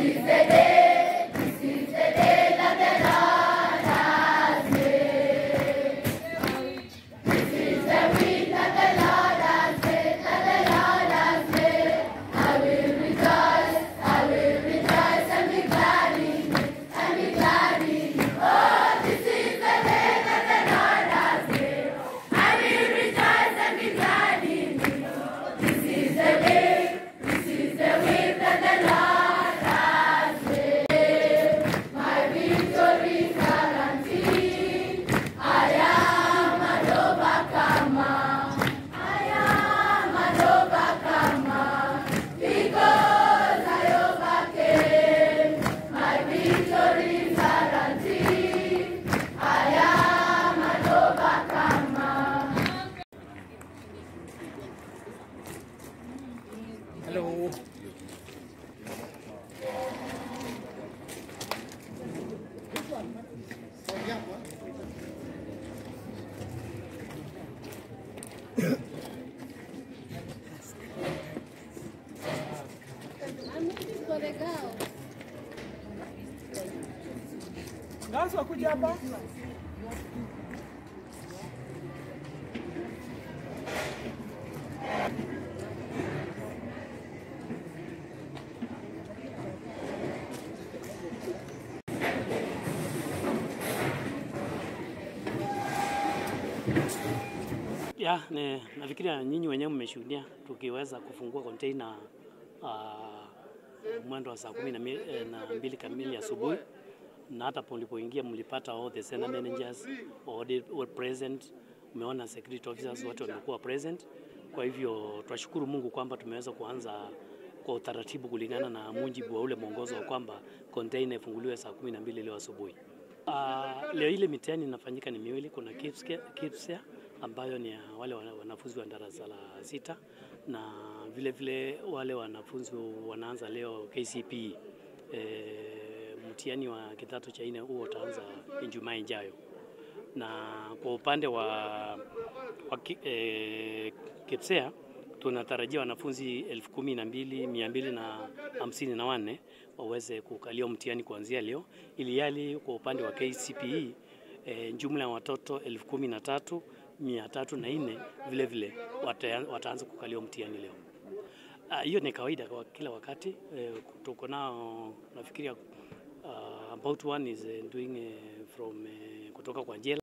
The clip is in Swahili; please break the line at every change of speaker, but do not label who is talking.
Hello.
I'm looking for the girl.
Nasi wakuja hapa?
Ya, ne, nafikiria nyinyi wenyewe mmeshuhudia tukiweza kufungua container uh, mwendo wa saa kumi na, mi, eh, na mbili kamili asubuhi na hata mlipoingia mlipata all the center managers all were present, umeona security officers wote walikuwa present. Kwa hivyo twashukuru Mungu kwamba tumeweza kuanza kwa utaratibu kulingana na mujibu wa ule mwongozo wa kwamba container ifunguliwe saa kumi na mbili leo asubuhi. Uh, leo ile mitihani inafanyika ni miwili. Kuna KIPSEA, KIPSEA ambayo ni ya wale wana- wanafunzi wa darasa la sita na vile vile wale wanafunzi wanaanza leo KCPE. E, mtihani wa kidato cha nne huo utaanza Ijumaa ijayo, na kwa upande wa, wa ki- e, KIPSEA tunatarajia wanafunzi elfu kumi na mbili mia mbili na hamsini na wanne waweze kukalia mtihani kuanzia leo, ili yali kwa upande wa KCPE e, jumla ya watoto elfu kumi na tatu mia tatu na nne vile vile wata- wataanza kukalia mtihani leo. Ah, Hiyo ni kawaida kwa kila wakati eh, tuko nao nafikiria uh, about one is eh, doing eh, from eh, kutoka kwa jela